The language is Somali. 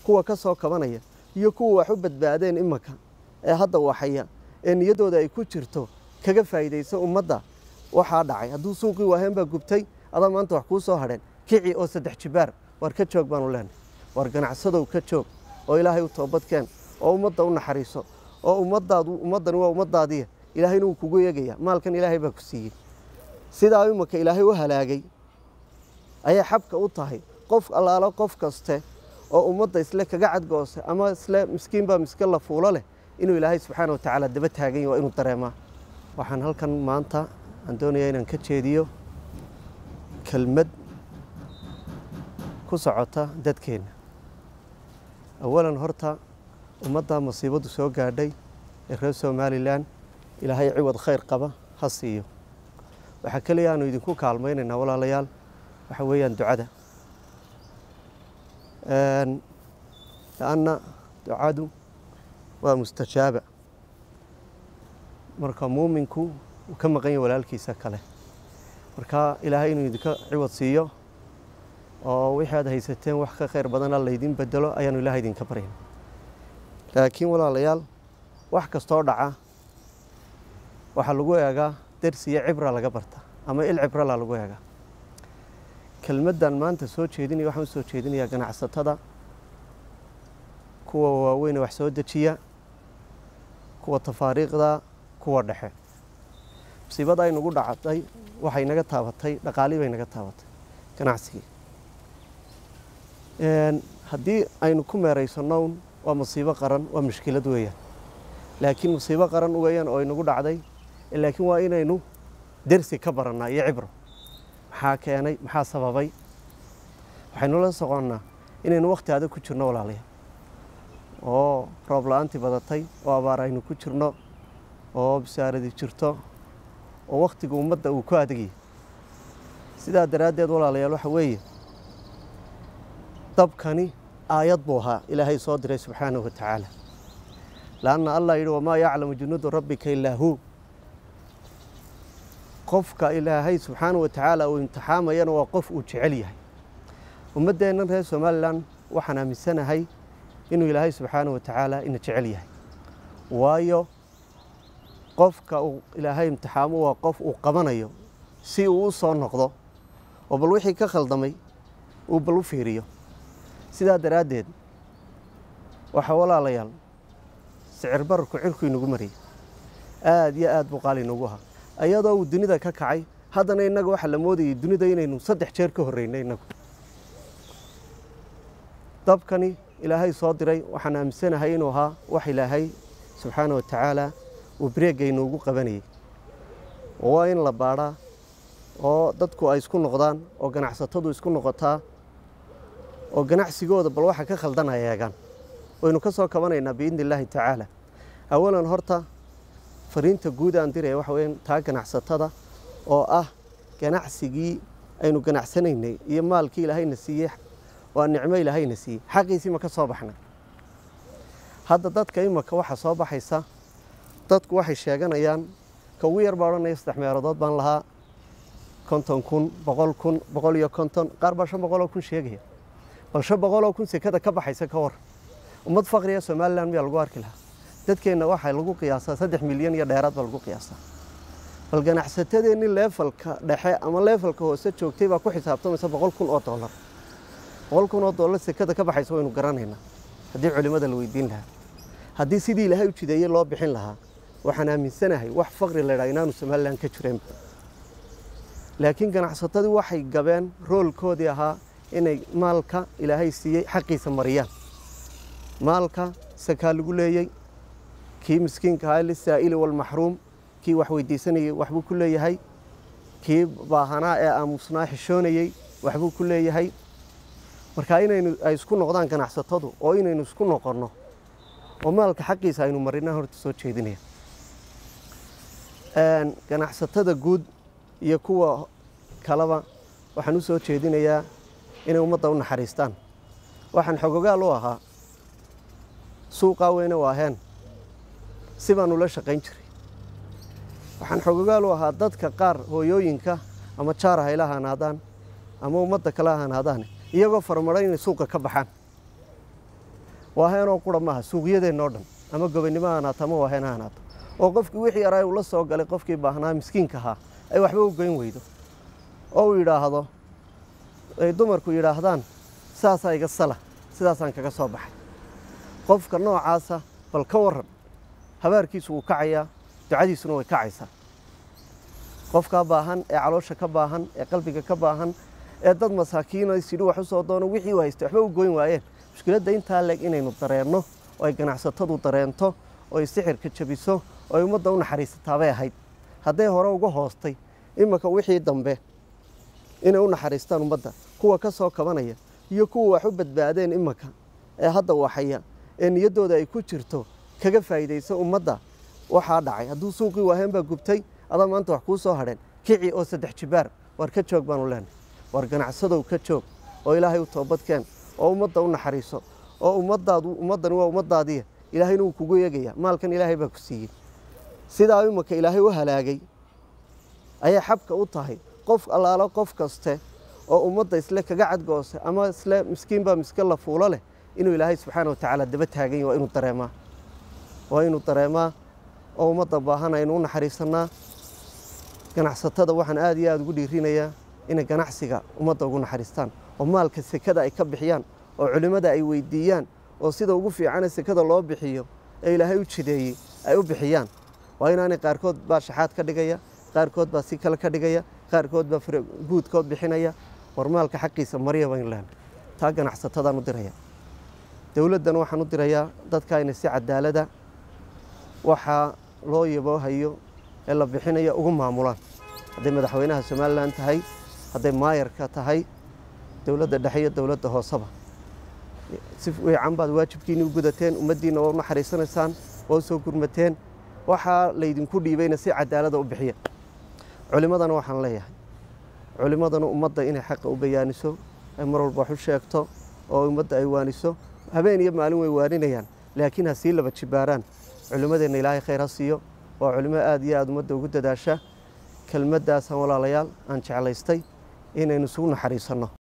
kuwa ka soo kabanaya iyo kuwa wax u badbaadeen imanka ee hadda waxaya ee niyaddooda ay ku jirto kaga faa'iidaysa ummadda waxaa dhacay hadduu suuqii waaheen baa gubtay adaa maanta wax kuu soo hadheen kici oo saddex jibaar waar ka joog baanu leenahay waar ganacsadow ka joog oo ilaahay u toobadkeen oo ummadda u naxariiso oo ummaddaadu ummaddani waa ummaddaadiya ilaahayna wuu kugu eegaya maalkan ilaahay baa ku siiyey sidaa imanka ilaahay u halaagay ayay xabka u tahay qof allaalo qof kaste oo ummadda isle kaga cadgoose ama isle miskiin baa miske la fuulo leh inuu ilaahay subxaana wa tacaala daba taagan yahy waa inuu dareemaa waxaan halkan maanta aan doonayaa inaan ka jeediyo kelmad ku socota dadkeenna awalan horta ummadda masiibaddu soo gaadhay ee reer somalilan ilaahay ciwad khayr qaba ha siiyo waxaa keliya aanu idinku kaalmaynaynaa walaalayaal waxa weeyaan ducada lanna ducadu waa mustajaaba marka muuminku uu ka maqan yahy walaalkiisa kale marka ilaahay inuu idinka ciwad siiyo oo wixii aad haysateen wax ka khayr badana laydin bedelo ayaanu ilahay idinka baryayn laakiin walaalayaal wax kastoo dhaca waxaa lagu eegaa dersi iyo cibra laga barta ama il cibrala lagu eegaa kelmaddan maanta soo jeedinaya waxaan u soo jeedinayaa ganacsatada kuwa waaweyne wax soo dejiya kuwa tafaariiqda kuwa dhexe musiibada ay nagu dhacday waxay naga taabatay dhaqaalii bay naga taabatay ganacsigii haddii aynu ku meeraysannown waa musiibo qaran waa mushkilad weeyaan laakiin musiibo qaran weeyaan oo inagu dhacday laakiin waa inaynu dersi ka barannaa iyo cibro maxaa keenay maxaa sababay waxaynu la soconnaa inaynu wakhti adag ku jirno walaalayaal oo roob la-aantii badatay oo abaar aynu ku jirno oo bisaaradi jirto oo wakhtiga ummadda uu ku adagayay sidaa daraaddeed walaalayaal waxa weeye dabkani aayad buu ahaa ilaahay soo diray subxaanahu wa tacaala laanna allah yidhi wamaa yaclamu junuuda rabbika ilaa huu qofka ilaahay subxaanahu wa tacaala uu imtixaamayana waa qof uu jecel yahay ummaddeennan reer somalilan waxaan aaminsanahay inuu ilaahay subxaanahu wa tacaala ina jecel yahay waayo qofka uu ilaahay imtixaamo waa qof uu qabanayo si uu u soo noqdo oo bal wixii ka khaldamay uu bal u fiiriyo sidaa daraaddeed waxaa walaalayaal sicir bararku cirku inagu mariyay aada iyo aad buu qaali inagu ahaa ayadoo uu dunida ka kacay haddana innaga waxaa la moodayay dunida inaynu saddex jeer ka horreynay innagu dabkani ilaahay soo diray waxaan aaminsanahay inuu ahaa wax ilaahay subxaana wa tacaala uu breega inoogu qabanayay oo waa in la baadhaa oo dadku ay isku noqdaan oo ganacsatadu isku noqotaa oo ganacsigooda bal waxa ka khaldan ay eegaan waynu ka soo kabanaynaa biidni illaahi tacaala awalan horta fariinta guud aan diraya waxa weyan taa ganacsatada oo ah ganacsigii aynu ganacsanaynay iyo maalkii ilaahayna siiyey waa nicmo ilaahayna siiyey xaqiisii ma ka soo baxnay hadda dadka imaka waxaa soo baxaysa dadku waxay sheeganayaan ka ugu yar baa odhanaya saddex meelodood baan lahaa konton kun boqol kun boqol iyo konton qaar baa shan boqoloo kun sheegaya bal shan boqoloo kun sekada ka baxaysa ka war ummad faqriga somalilan miyaa lagu arki lahaa dadkeenna waxaa lagu qiyaasaa saddex milyan iyo dheeraad baa lagu qiyaasaa bal ganacsatadeenni leefalka dhexe ama leefalka hoose joogtay baa ku xisaabtamaysa boqol kun oo dollar boqol kun oo dollar sekada ka baxaysa waynu garanaynaa haddii culimmada la weydiin lahaa haddii sidii ilaahay u jideeyey loo bixin lahaa waxaan aaminsanahay wax faqri la ydhaha inaanu somalilan ka jireen laakiin ganacsatadii waxay gabeen roolkoodii ahaa inay maalka ilaahay siiyey xaqiisa mariyaan maalka sakaa lagu leeyey kii miskiinka ahaa lisaa'ili walmaxruum kii wax weydiisanayey waxbuu ku leeyahay kii baahanaa ee aamusnaa xishoonayey waxbuu ku leeyahay marka inaynu ay isku noqdaan ganacsatadu oo inaynu isku noqonno oo maalka xaqiisa aynu marinaa horta soo jeedinaya ganacsatada guud iyo kuwa kaleba waxaan u soo jeedinayaa inay ummadda u naxariistaan waxaan xogogaal u ahaa suuqaa weyne waaheen si baan ula shaqayn jiray waxaan xogogaal u ahaa dadka qaar hooyooyinka ama jaar hayla hanaadaan ama ummadda kale hanaadaan iyagoo farmaray inay suuqa ka baxaan waaheenoo qura maaha suuqyadeennoo dhan ama gobonnimo ha ahaato ama waaheen ha ahaato oo qofkii wixii yaraa uu la soo galay qofkii baahnaa miskiinka ahaa ay waxba u goyn weydo oo uu yidhaahdo ay dumarku yidhaahdaan saasaa iga sala sidaasaan kaga soo baxay qofka noocaasa bal ka waran habaarkiisu wuu kacayaa ducadiisuna way kacaysaa qofkaa baahan ee caloosha ka baahan ee qalbiga ka baahan ee dad masaakiina sidhi wax u soo doono wixii u haysta waxba u goyn waayeen mushkiladda intaa leeg inaynu dareenno oo ay ganacsatadu dareento oo ay sixirka jabiso oo ay ummadda u naxariisataabay ahayd hadday hore uga hoostay iminka wixii dambe inay u naxariistaan ummadda kuwa ka soo kabanaya iyo kuwa wax u badbaadeen iminka ee hadda waxaya ee niyaddooda ay ku jirto kaga faa'iidaysa ummadda waxaa dhacay hadduu suuqii waaheen baa gubtay adaa maanta wax kuu soo hadheen kici oo saddex jibaar war ka joog baanu leenahay war ganacsadow ka joog oo ilaahay u toobadkeen oo ummadda u naxariiso oo ummaddaadu ummaddani waa ummaddaadiya ilaahayna wuu kugu eegaya maalkan ilaahay baa ku siiyey sidaa iminka ilaahay u halaagay ayay xabka u tahay qof allaalo qof kaste oo ummadda isle kaga cadgoose ama isle miskiin baa miske la fuulo leh inuu ilaahay subxaana wa tacaala daba taagan yahy waa inuu dareemaa waa inuu dareemaa oo ummadda baahan aynu u naxariisannaa ganacsatada waxaan aad iyo aada ugu dhiirinayaa inay ganacsiga ummadda ugu naxariistaan oo maalka sekada ay ka bixiyaan oo culimmada ay weydiiyaan oo sida ugu fiicane sekada loo bixiyo ee ilaahay u jideeyey ay u bixiyaan waa inaanay qaarkood baa shaxaad ka dhigaya qaarkood baa si kale ka dhigaya qaarkood baa guudkood bixinaya war maalka xaqiisa marya baynu lehna taa ganacsatadaan u diraya dowladdan waxaan u dirayaa dadka inay si cadaalada waxaa loo yaboohayo ee la bixinaya ugu maamulaan hadday madaxweynaha somalilan tahay hadday maayarka tahay dowladda dhexe iyo dowladda hooseba si fiican baad waajibkiinni u gudateen ummaddiinna waa u naxariisanaysaan waa u soo gurmateen waxaa laydinku dhiibayna si cadaalada u bixiya culimmadana waxaan leeyahay culimmadana ummadda inay xaqa u bayaaniso ay mar walba wax u sheegto oo ummadda ay waaniso habeen iyo maalin way waaninayaan laakiin ha sii laba jibaaraan culimmadeenna ilaahay khayr ha siiyo waa culimo aad iyo aada ummadda ugu dadaasha kelmaddaasaan walaalayaal aan jeclaystay inaynu isugu naxariisanno